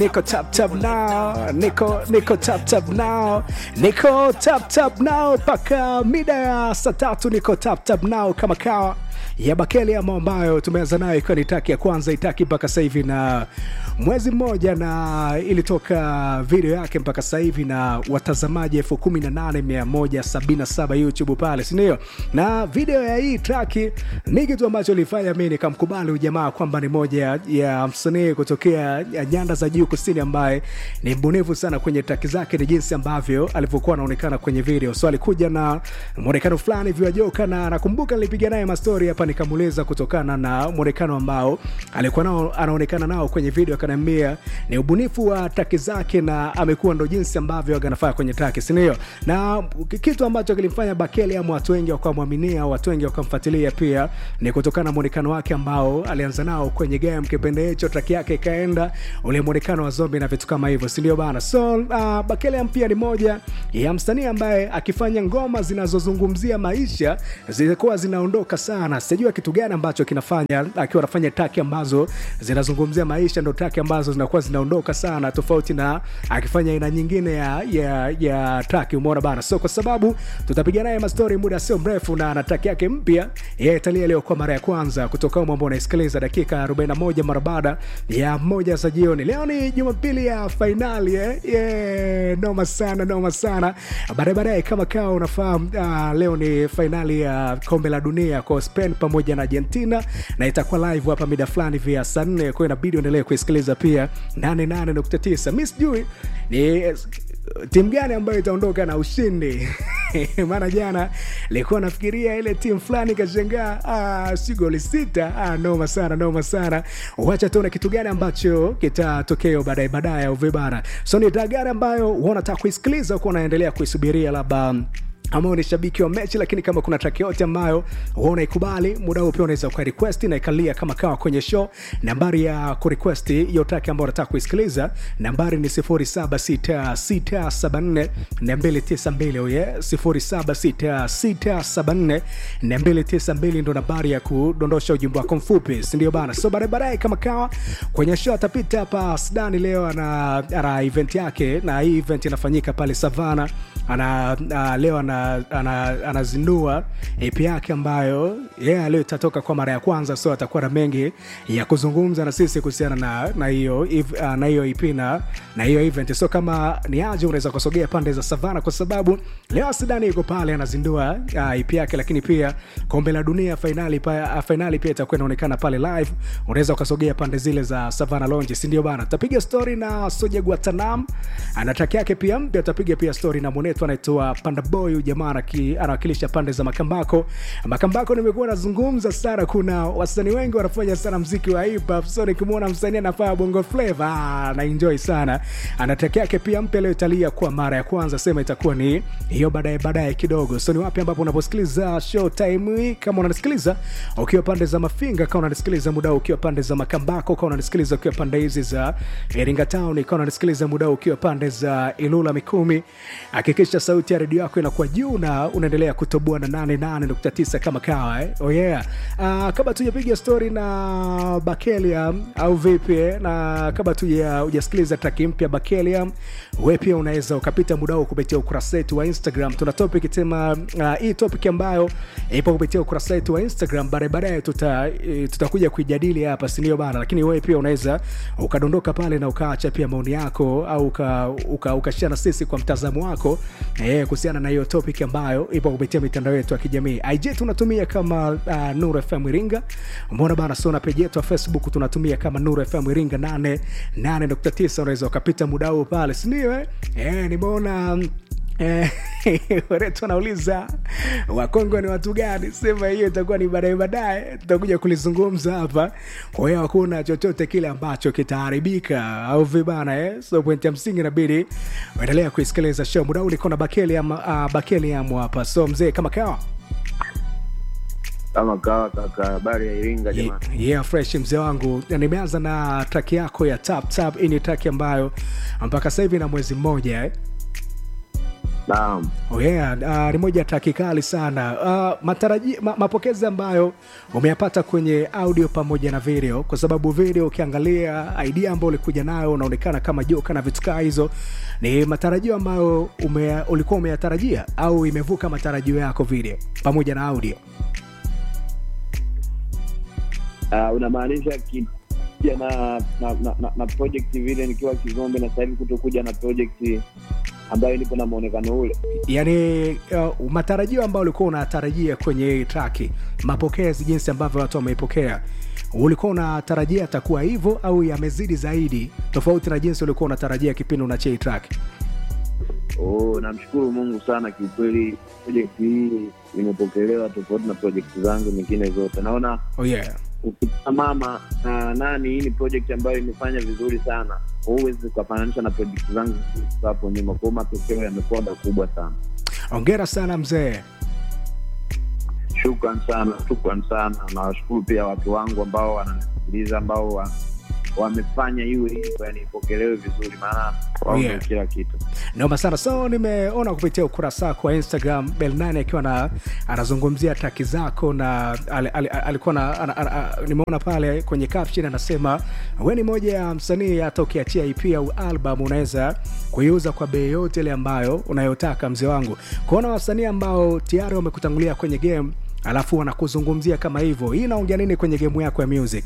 Niko tap tap now, niko niko tap tap now, niko tap tap now mpaka mida ya saa tatu. Niko tap tap now kama kawa ya Bakeli ama ambayo tumeanza nayo ikiwa ni taki ya kwanza itaki mpaka sasa hivi na mwezi mmoja, na ilitoka video yake mpaka sasa hivi na watazamaji elfu kumi na nane mia moja sabini na saba YouTube pale, si ndio? Na video ya hii traki ni kitu ambacho ilifanya mimi nikamkubali ujamaa kwamba ni moja ya msanii kutokea nyanda za juu kusini ambaye ni mbunifu sana kwenye traki zake, ni jinsi ambavyo alivyokuwa anaonekana kwenye video. So alikuja na mwonekano fulani viwajoka, na nakumbuka nilipiga naye mastori hapa nikamuuliza kutokana na mwonekano ambao alikuwa nao anaonekana nao kwenye video, akaniambia ni ubunifu wa traki zake na amekuwa ndo jinsi ambavyo anafanya kwenye traki, si ndio? Na kitu ambacho kilimfanya Bakeli ama watu wengi wakamwaminia, watu wengi wakamfuatilia pia ni kutokana na mwonekano wake ambao alianza nao kwenye game kipindi hicho, traki yake ikaenda ule mwonekano wa zombie na vitu kama hivyo, si ndio bana? So uh, Bakeli pia ni moja ya msanii ambaye akifanya ngoma zinazozungumzia maisha zilikuwa zinaondoka sana. Sijua kitu gani ambacho kinafanya akiwa anafanya traki ambazo zinazungumzia maisha, ndo traki ambazo zinakuwa zinaondoka sana, tofauti na akifanya aina nyingine ya ya, ya traki. Umeona bana, so kwa sababu tutapiga naye mastori muda sio mrefu, na na traki yake mpya ya Italia leo kwa mara ya kwanza kutoka humo ambao unaisikiliza dakika 41 mara baada ya moja za jioni. Leo ni Jumapili ya fainali eh? Yeah, noma sana, noma sana. Baadaye baadaye kama kawa unafahamu, uh, leo ni fainali ya kombe la dunia kwa Spain pamoja na Argentina na itakuwa live hapa mida fulani vya saa nne, kwa hiyo inabidi uendelee kuisikiliza pia 88.9. Mi sijui ni timu gani ambayo itaondoka na ushindi maana jana likuwa nafikiria ile timu fulani ikashangaa, ah, si goli sita. Ah, noma sana, noma sana. Wacha tuone kitu gani ambacho kitatokea baadaye baadaye, au vibara. So ni taa gani ambayo wanataka kuisikiliza huku unaendelea kuisubiria labda ama ni shabiki wa mechi, lakini kama kuna track yote ambayo unaikubali muda huu, pia unaweza uka request na ikalia kama kawa kwenye show. Nambari ya ku request hiyo track ambayo unataka kuisikiliza, nambari ni 076674 292 oh yeah, 076674 292 ndo nambari ya kudondosha ujumbe wako mfupi, si ndio bana? So baadaye baadaye kama kawa kwenye show atapita hapa Sudani leo, ana, ana event yake, na hii event inafanyika pale Savana ana uh, leo ana anazindua ana EP yake ambayo yeah, leo itatoka kwa mara ya kwanza, so atakuwa na mengi ya kuzungumza na sisi kuhusiana na na hiyo uh, na hiyo EP na na hiyo event. So kama ni aje, unaweza kusogea pande za Savana kwa sababu leo Sidani yuko pale anazindua uh, EP yake, lakini pia kombe la dunia finali pa, uh, finali pia itakuwa inaonekana pale live. Unaweza ukasogea pande zile za Savana Lounge, si ndio bana? Tapiga story na Soja Guatanam ana track yake pia mpya, tapiga pia story na mwanetu anaitwa Panda Boy jamaa anawakilisha pande za Makambako. Makambako nimekuwa nazungumza sana, kuna wasanii wengi wanafanya sana mziki wa hip hop, so nikimwona msanii anafanya bongo flava ah, na enjoy sana. Ana track yake pia mpya leo italia kwa mara ya kwanza, sema itakuwa ni hiyo baadaye baadaye kidogo. So ni wapi ambapo unaposikiliza show time hii, kama unanisikiliza ukiwa pande za Mafinga, kama unanisikiliza muda ukiwa pande za Makambako, kama unanisikiliza ukiwa pande hizi za Iringa Town, kama unanisikiliza muda ukiwa pande za Ilula Mikumi, hakikisha sauti ya redio yako inakuwa juu na unaendelea kutoboa na 88.9 kama kawa eh? Oh yeah. Uh, kabla tujapiga story na Bakelium au vipi eh? na kabla tuja ujasikiliza track mpya Bakelium, wewe pia unaweza ukapita muda huo kupitia ukurasa wetu wa Instagram. Tuna topic tema uh, hii topic ambayo ipo kupitia ukurasa wetu wa Instagram, baadaye baadaye tuta tutakuja kuijadili hapa, si ndio bana? Lakini wewe pia unaweza ukadondoka pale na ukaacha pia maoni yako au uka, uka, ukashare na sisi kwa mtazamo wako eh, kuhusiana na hiyo topic ambayo ipo kupitia mitandao yetu ya kijamii. IG tunatumia kama uh, Nuru FM Iringa. Umeona bana, so na page yetu ya Facebook tunatumia kama Nuru FM Iringa 88.9. Unaweza ukapita muda huu pale, si ndio? Eh, eh nimeona Waretu wanauliza Wakongo ni watu gani? Sema hiyo itakuwa ni baadaye baadaye, tutakuja kulizungumza hapa. Kwa hiyo hakuna chochote kile ambacho kitaharibika au vibana eh? So pointi ya msingi inabidi uendelea kuisikiliza show. Muda huu niko na Bakeli ama uh, Bakeli amu hapa. So mzee, kama kawa kama kawa kaka, habari ya Iringa jamani. Yeah, fresh mzee wangu. Nimeanza na track yako ya tap tap. Hii ni track ambayo mpaka sasa hivi na mwezi mmoja eh? Naam. Oh yeah, uh, ni moja taki kali sana. Uh, mataraji, ma, mapokezi ambayo umeyapata kwenye audio pamoja na video, kwa sababu video ukiangalia idea ambayo ulikuja nayo unaonekana kama joka na vitu kaa hizo, ni matarajio ambayo ume, ulikuwa umeyatarajia au imevuka matarajio yako video pamoja na audio? Uh, unamaanisha kija na na, na, na, na project vile nikiwa Kizombe na sasa hivi kutokuja na project ambayo nipo na muonekano ule. Yaani uh, matarajio ambayo ulikuwa unatarajia kwenye hii traki, mapokezi, jinsi ambavyo watu wameipokea, ulikuwa unatarajia atakuwa hivyo au yamezidi zaidi, tofauti na jinsi ulikuwa unatarajia kipindi unachia hii track? Oh, namshukuru Mungu sana kiukweli, project hii imepokelewa tofauti na project zangu nyingine zote. Naona Oh yeah. ukisimama na nani, hii ni project ambayo imefanya vizuri sana, huwezi ukafananisha na project zangu hapo nyuma. Kwa hiyo matokeo yamekuwa makubwa sana. Hongera sana mzee. Shukran sana, shukran sana. Nawashukuru pia watu wangu ambao wananisikiliza ambao wa, wamefanya iwe hivyo, yani ipokelewe vizuri, maana wao ndio Yeah. kila kitu. Noma sana. So nimeona kupitia ukurasa wako wa Instagram Bel9 akiwa na anazungumzia taki zako na al, al, al, alikuwa na ana, ana, nimeona pale kwenye caption anasema we ni moja ya msanii hata ukiachia EP au album unaweza kuiuza kwa bei yote ile ambayo unayotaka mzee wangu. Kuona wasanii ambao tayari wamekutangulia kwenye game alafu wanakuzungumzia kama hivyo, hii inaongea nini kwenye game yako ya music?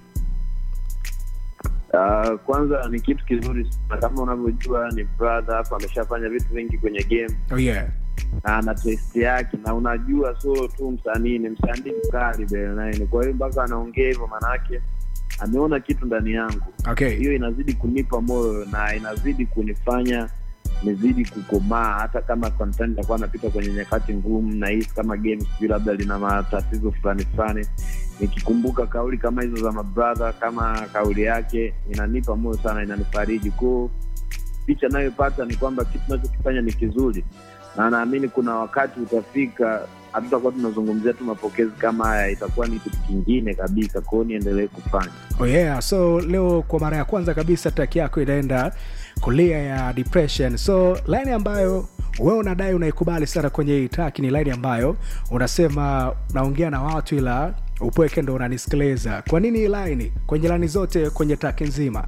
Uh, kwanza ni kitu kizuri sana, kama unavyojua ni brother hapo, ameshafanya vitu vingi kwenye game Oh yeah. na ana test yake, na unajua sio tu msanii, ni msanii mkali Bel9. Kwa hiyo mpaka anaongea hivyo, maanake ameona kitu ndani yangu. Okay. Hiyo inazidi kunipa moyo na inazidi kunifanya nizidi kukomaa, hata kama sometimes nitakuwa napita kwenye nyakati ngumu na hisi kama game sijui labda lina matatizo fulani fulani, nikikumbuka kauli kama hizo za mabrother, kama kauli yake inanipa moyo sana, inanifariji kwao. Picha nayopata ni kwamba kitu nachokifanya ni kizuri, na naamini kuna wakati utafika hatutakuwa tunazungumzia tu mapokezi kama haya, itakuwa ni kitu kingine kabisa. Kwa hiyo niendelee kufanya Oh yeah, so leo kwa mara ya kwanza kabisa track yako inaenda kulia ya depression. So line ambayo wewe unadai unaikubali sana kwenye hii track ni line ambayo unasema naongea na watu ila upweke ndo unanisikiliza. Kwa nini hii line kwenye line zote kwenye track nzima?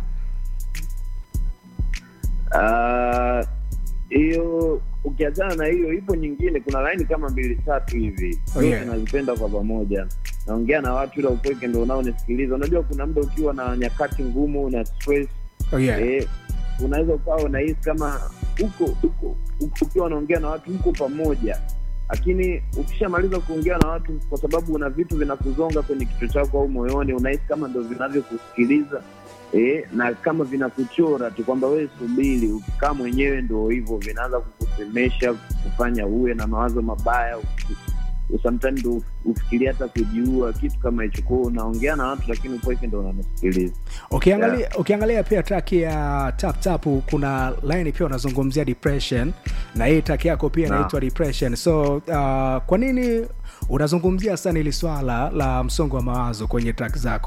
Ah, hiyo ukiachana na hiyo, ipo nyingine, kuna laini kama mbili tatu hivi Oh, zote yeah. nazipenda kwa pamoja. Naongea na watu ila upweke ndo unaonisikiliza. Unajua kuna muda ukiwa na nyakati ngumu na stress Oh yeah. eh, unaweza ukawa unahisi kama uko uko uko- ukiwa unaongea na watu mko pamoja, lakini ukishamaliza kuongea na watu, kwa sababu una vitu vinakuzonga kwenye kichwa chako au moyoni, unahisi kama ndo vinavyokusikiliza eh, na kama vinakuchora tu kwamba wewe subiri, ukikaa mwenyewe ndo hivyo vinaanza kukusemesha, kufanya uwe na mawazo mabaya uki- sometimes ndo ufikiria hata kujiua, kitu kama hicho. Kwao unaongea na watu, lakini upweke ndo unanisikiliza. Ukiangalia, ukiangalia pia track ya tap tap kuna line pia unazungumzia depression na hii track yako pia Naam. inaitwa depression. So uh, kwa nini unazungumzia sana hili swala la msongo wa mawazo kwenye track zako?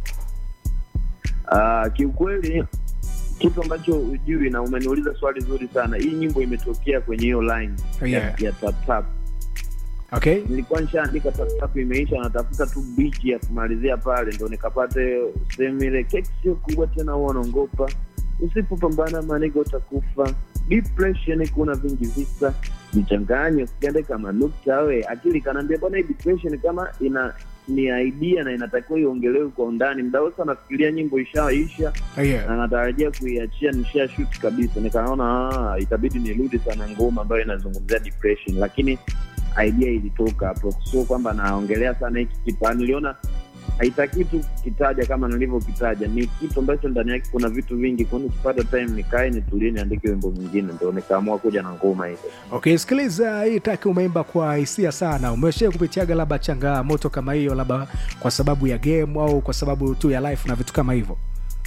Ah, kiukweli kitu ambacho ujui na umeniuliza swali zuri sana. Hii nyimbo imetokea kwenye hiyo line Yeah. ya, ya tap tap. Okay? Nilikuwa nishaandika tap tap imeisha, natafuta tu beat ya kumalizia pale, ndo nikapata hiyo sehemu ile, keki sio kubwa tena, huwa unaongopa, usipopambana maniga utakufa, depression kuna vingi visa, jichanganye usiende kama nukta we akili kanaambia bwana, hii depression kama ina ni idea na inatakiwa iongelewe kwa undani. Mda wote anafikiria nyimbo ishaisha Oh, yeah. na natarajia kuiachia nisha shoot kabisa, nikaona ah, itabidi nirudi sana ngoma ambayo inazungumzia depression, lakini idea ilitoka hapo, sio kwamba naongelea sana hiki kitu. Ah, Niliona haitakiwi tu kitaja kama nilivyokitaja, ni kitu ambacho ndani yake kuna vitu vingi, kwani nikipata time nikae nitulie, niandike wimbo mwingine, ndo nikaamua kuja na ngoma hiyo. Okay, sikiliza hii track umeimba kwa hisia sana. Umeshia kupitiaga labda changamoto kama hiyo, labda kwa sababu ya game au kwa sababu tu ya life na vitu kama hivyo?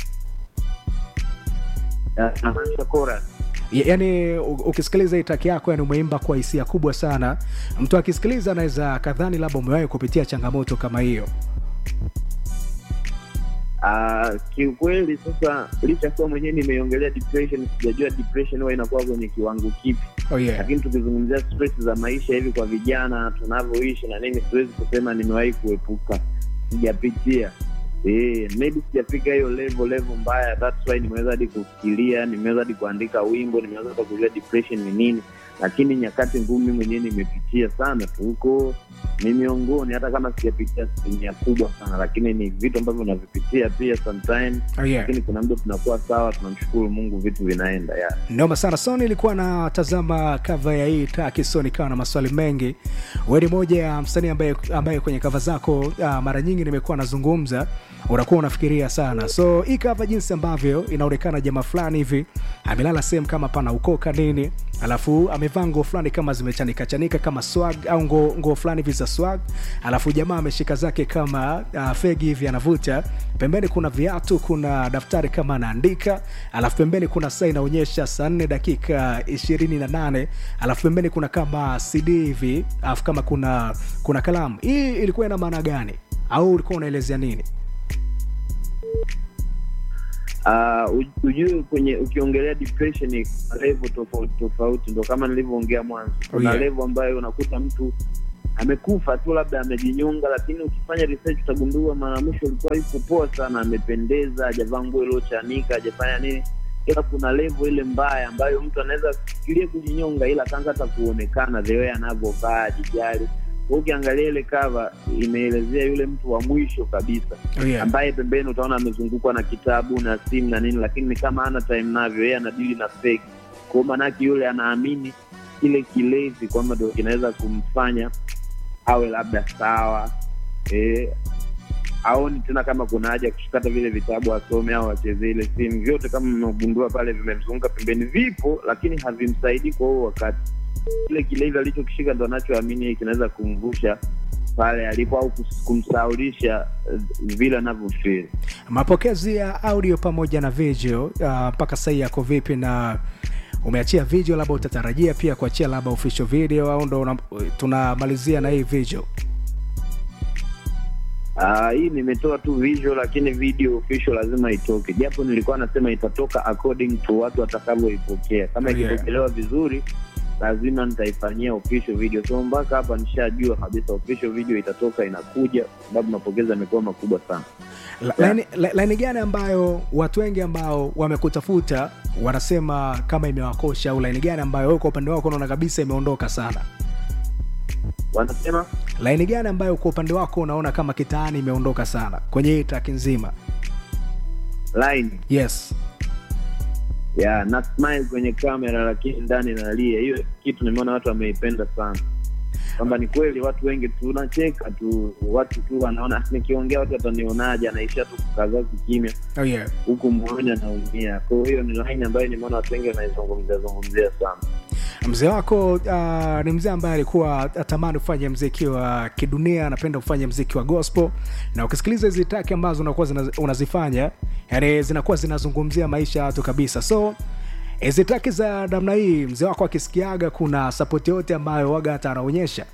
Ah, Namaanisha chorus Ya- yaani u- ukisikiliza hii track yako yani umeimba kwa hisia kubwa sana mtu akisikiliza anaweza kadhani labda umewahi kupitia changamoto kama hiyo Uh, kiukweli sasa, licha kuwa mwenyewe nimeiongelea depression, sijajua depression huwa inakuwa kwenye kiwango kipi, oh yeah. lakini tukizungumzia stress za maisha hivi kwa vijana tunavyoishi na nini, siwezi kusema nimewahi kuepuka, sijapitia Eh, maybe sijafika hiyo level level mbaya, that's why nimeweza hadi kufikiria, nimeweza hadi kuandika wimbo, nimeweza hata kujua depression ni nini, lakini nyakati ngumu mimi mwenyewe nimepitia sana tu huko, ni miongoni, hata kama sijapitia asilimia kubwa sana, lakini ni vitu ambavyo navipitia pia sometime, Oh yeah. lakini kuna muda tunakuwa sawa, tunamshukuru Mungu, vitu vinaenda ya noma sana so nilikuwa natazama kava ya hii traki so nikawa na maswali mengi we ni moja ya msanii ambaye, ambaye kwenye kava zako uh, mara nyingi nimekuwa nazungumza unakuwa unafikiria sana so hii kava jinsi ambavyo inaonekana jamaa fulani hivi amelala sehemu kama pana ukoka nini alafu amevaa nguo fulani kama zimechanika chanika kama swag au nguo nguo fulani hivi za swag alafu jamaa ameshika zake kama uh, fegi hivi anavuta pembeni kuna viatu kuna daftari kama anaandika alafu pembeni kuna saa inaonyesha saa nne dakika ishirini na nane alafu pembeni kuna kama cd hivi alafu kama kuna kuna kalamu hii ilikuwa ina maana gani au ulikuwa unaelezea nini Uh, ujue kwenye ukiongelea depression ni level tofauti tofauti, ndo kama nilivyoongea mwanzo. Kuna Oh, yeah. level ambayo unakuta mtu amekufa tu, labda amejinyonga, lakini ukifanya research utagundua mara mwisho alikuwa yuko poa sana, amependeza, hajavaa nguo iliochanika, hajafanya nini. Ila kuna level ile mbaya ambayo mtu anaweza fikiria kujinyonga, ila akaanza hata kuonekana the way anavyovaa, ajijali. Kwa ukiangalia ile cover imeelezea yule mtu wa mwisho kabisa oh, yeah. ambaye pembeni utaona amezungukwa na kitabu na simu na nini, lakini ni kama ana time navyo, yeye anadili na fake. Kwa hiyo maanake yule anaamini kile kilevi kwamba ndo kinaweza kumfanya awe labda sawa eh, aoni tena kama kuna haja ya kushikata vile vitabu asome au acheze ile simu. Vyote kama mmegundua pale vimemzunguka pembeni, vipo lakini havimsaidii kwa huo wakati. Kile kilevi alichokishika ndo anachoamini kinaweza kumvusha pale alipo au kus- kumsaulisha eh, vile anavyofeel. mapokezi ya audio pamoja na video uh, mpaka sahii yako vipi na umeachia video labda utatarajia pia kuachia labda official video au ndo una- tunamalizia na hii video Ah, hii nimetoa tu visual, lakini video official lazima itoke, japo nilikuwa nasema itatoka according to watu watakavyoipokea. Kama Oh, yeah. ikipokelewa vizuri, lazima nitaifanyia official video. So mpaka hapa nishajua kabisa official video itatoka, inakuja, kwa sababu mapokezi yamekuwa makubwa sana. La- laini la- laini gani ambayo watu wengi ambao wamekutafuta wanasema kama imewakosha au laini gani ambayo wewe kwa upande wako unaona kabisa imeondoka sana Wanasema laini gani ambayo kwa upande wako unaona kama kitaani imeondoka sana kwenye hii track nzima line yes ya na smile kwenye kamera, lakini ndani nalia. Hiyo kitu nimeona watu wameipenda sana, kwamba ni kweli watu wengi tunacheka tu, watu tu wanaona "Ah, nikiongea watu watanionaje, anaishia tu kukazaa kimya oh yeah. huku moyoni anaumia. Kwa hiyo ni line ambayo nimeona watu wengi wanaizungumzia zungumzia sana. mzee wako uh, ni mzee ambaye alikuwa atamani kufanya mziki wa kidunia anapenda kufanya mziki wa gospel na ukisikiliza hizi taki ambazo unakuwa zina, unazifanya yani zinakuwa zinazungumzia maisha ya watu kabisa so hizi taki za namna hii mzee wako akisikiaga kuna sapoti yote ambayo waga hata anaonyesha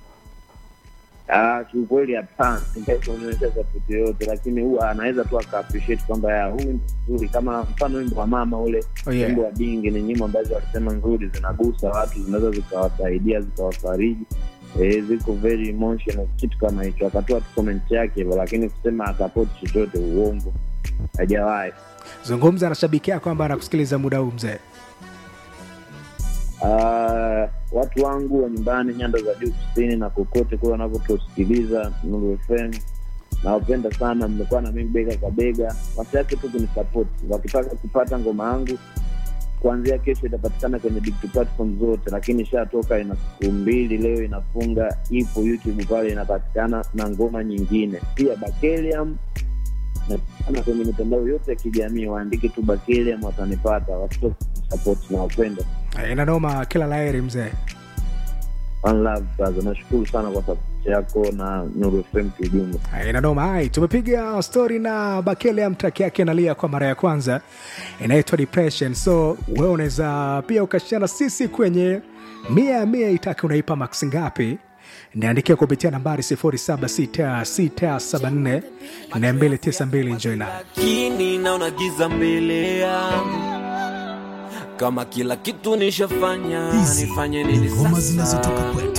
Ah, kiukweli hapana, sitaki kuonyesha sapoti yoyote, lakini huwa anaweza tu aka appreciate kwamba ya huu wimbo mzuri, kama mfano wimbo wa mama ule Oh, yeah. wimbo wa Dingi ni nyimbo ambazo walisema nzuri, zinagusa watu, zinaweza zikawasaidia zikawafariji, eh, ziko very emotional, kitu kama hicho. Akatoa tu comment yake hivyo, lakini kusema asapoti chochote, uongo, hajawahi. zungumza na shabiki yako ambaye anakusikiliza muda huu mzee Ah, watu wangu wa nyumbani nyanda za juu kusini na kokote kule wanavyotusikiliza Nuru FM nawapenda sana, mmekuwa na mimi bega kwa bega. Wasiache tu kunisapoti, wakitaka kupata ngoma yangu kuanzia kesho itapatikana kwenye digital platform zote, lakini ishatoka, ina siku mbili, leo inafunga, ipo YouTube pale inapatikana na ngoma nyingine pia Bakelium na kwenye mitandao yote ya kijamii waandike tu Bakelium, watanipata. Watoto support na wapenda Eh, inanoma kila laheri mzee One love brother, nashukuru sana kwa support yako na Nuru FM kiujumla. Eh, inanoma hai tumepiga story na bakele mtaki yake nalia kwa mara ya kwanza inaitwa depression so wewe unaweza pia ukashana sisi kwenye mia ya mia itaki unaipa max ngapi niandikia kupitia nambari 076674 292 njoi nayo lakini naona giza mbele yangu kama kila kitu nishafanya Hizi nifanye ni nini ngoma sasa zinazotoka kwetu